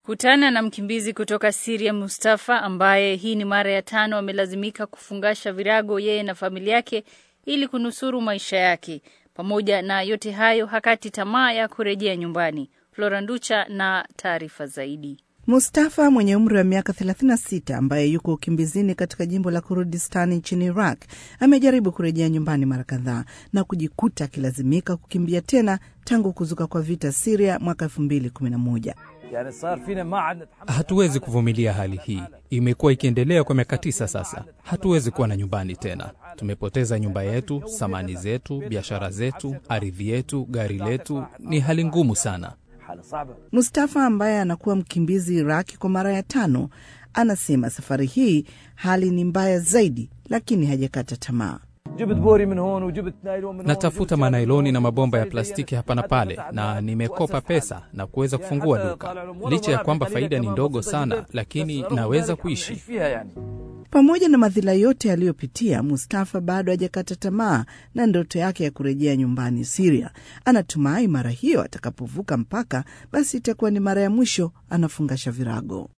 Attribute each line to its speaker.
Speaker 1: Kutana na mkimbizi kutoka Siria Mustafa ambaye hii ni mara ya tano amelazimika kufungasha virago yeye na familia yake ili kunusuru maisha yake. Pamoja na yote hayo, hakati tamaa ya kurejea nyumbani. Flora Nducha na taarifa zaidi.
Speaker 2: Mustafa mwenye umri wa miaka 36 ambaye yuko ukimbizini katika jimbo la Kurdistan nchini Iraq amejaribu kurejea nyumbani mara kadhaa na kujikuta akilazimika kukimbia tena tangu kuzuka kwa vita Siria mwaka 2011.
Speaker 3: Hatuwezi kuvumilia hali hii, imekuwa ikiendelea kwa miaka tisa sasa. Hatuwezi kuwa na nyumbani tena. Tumepoteza nyumba yetu, samani zetu, biashara zetu, ardhi yetu, gari letu. Ni hali ngumu sana.
Speaker 2: Mustafa ambaye anakuwa mkimbizi Iraki kwa mara ya tano anasema safari hii hali ni mbaya zaidi, lakini hajakata tamaa.
Speaker 3: Natafuta manailoni na mabomba ya plastiki hapa na pale, na nimekopa pesa na kuweza kufungua duka. Licha ya kwamba faida ni ndogo sana, lakini naweza kuishi.
Speaker 2: Pamoja na madhila yote aliyopitia, Mustafa bado hajakata tamaa na ndoto yake ya kurejea nyumbani Siria. Anatumai mara hiyo atakapovuka mpaka, basi itakuwa ni mara ya mwisho anafungasha virago.